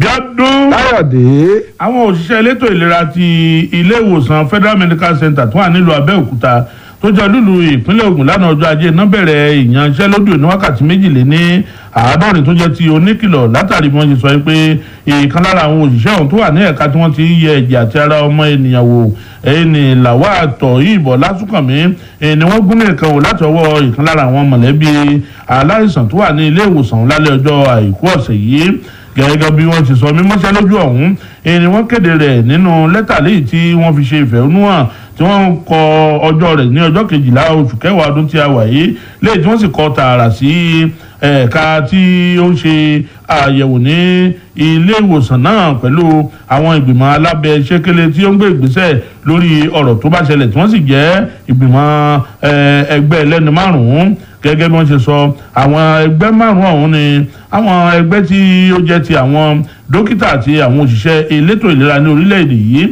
bíọ́dún káyọ̀dé àwọn òṣìṣẹ́ elétò ìlera ti ilé ìwòsàn federal medical center tó wà nílùú abẹ́òkúta tó jẹ́ lùlù ìpínlẹ̀ Ògùn lánàá ọjọ́ ajé náà bẹ̀rẹ̀ ìyanṣẹ́lódì ní wákàtí méjìlél ní àádọ́rin tó jẹ́ ti oníkìlọ̀ látàrí bí wọ́n ṣe sọ pé ìkan lára àwọn òṣìṣẹ́ ọ̀hún tó wà ní ẹ̀ka tí wọ́n ti ń yẹ ẹ̀jẹ̀ àti ara ọmọ ènìyàn wò ẹni làwa àtọ̀ ìbọ̀ lásùkànmí ni wọ́n gún nìkan wò láti ọwọ́ ìkan lára àwọn mọ̀lẹ́bí aláìsàn tó wà ní ilé ìwòsàn lálẹ́ ọjọ́ àìkú ọ̀sẹ̀ yìí gẹ́gẹ́ bí wọ́n ti sọ mímọ́ṣẹ́ lójú ọ̀hún ni wọ́n kéde rẹ̀ nínú lẹ́tà léyìí tí wọ́n fi ṣe ìfẹ̀hónúhàn tí wọ́n kọ ọjọ́ rẹ̀ ní ọjọ́ kejìlá oṣù kẹwàá ọdún tí a wà yìí léyìí tí wọ́n sì kọ tààrà sí ẹ̀ka tí ó ń ṣe àyẹ̀wò ní ilé ìwòsàn náà pẹ̀lú àwọn ìgbìmọ̀ alábẹ́ ṣékélé tí ó ń gbé ìgbésẹ̀ lórí ọ̀rọ̀ tó bá ṣẹlẹ̀ tí wọ́n sì jẹ́ ìgbìmọ̀ ẹgbẹ́ ẹlẹ́ni márùn-ún gẹ́gẹ́ bí wọ́n ṣe sọ àwọn ẹgbẹ́ márùn-ún ọ̀hún ni àwọn ẹgbẹ́ tí ó jẹ́ ti àwọn dókítà àti àwọn òṣìṣẹ́ elétò ìlera ní orílẹ̀-èdè yìí